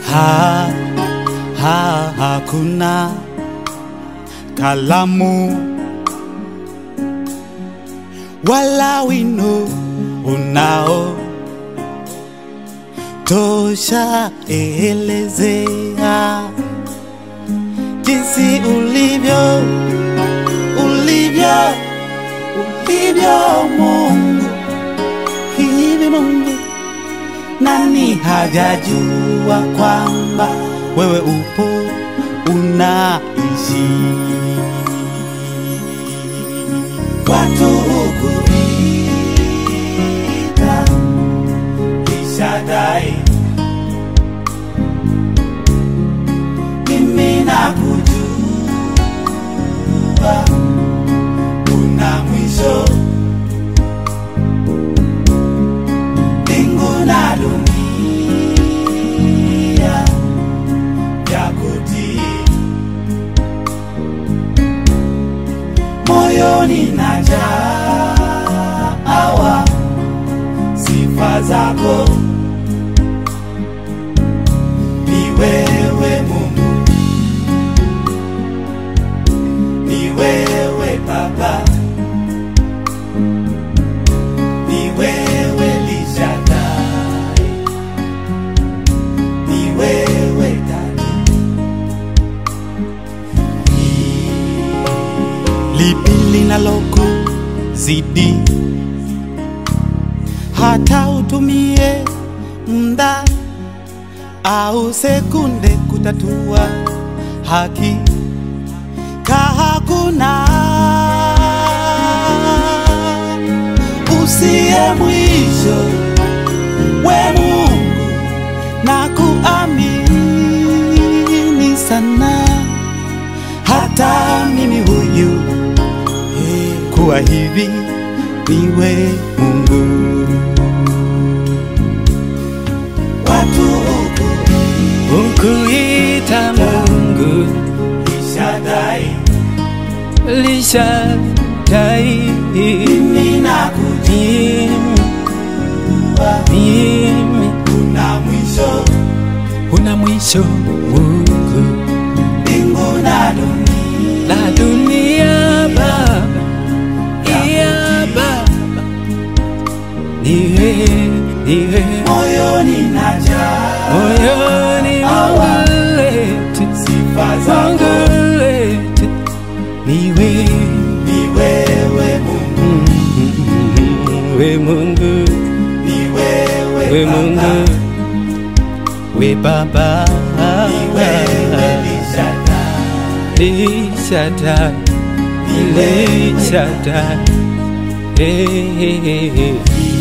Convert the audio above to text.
ha, ha, hakuna kalamu wala wino unao tosha elezea jinsi ulivyo ulivyo ulivyo Mungu hivi Mungu nani hajajua kwamba wewe upo unaishi watu hukuita Ishadai mimi nakujua una mwisho mbingu na dunia vyakutii moyoni najawa sifa zako ni wewe Mungu ni wewe Baba ni wewe Lishadai ni wewe Dani lipi linalokuzidi hata utumie mda au sekunde kutatua haki ka hakuna usiye mwisho we Mungu na kuamini sana hata mimi huyu kuwa hivi niwe Mungu watu huku Ukuita Mungu Ishadai lishadai mimi nakujua mimi una mwisho una mwisho Mungu mbingu na dunia la dunia Baba ya Baba niwe niwe moyoni najaa moyoni Awa. lete sifa zako lete niwe ni wewe Mungu we Mungu ni wewe we Baba Mungu we Baba ni wewe Lishadai Lishadai ni wewe Lishadai Hey, hey, hey, hey.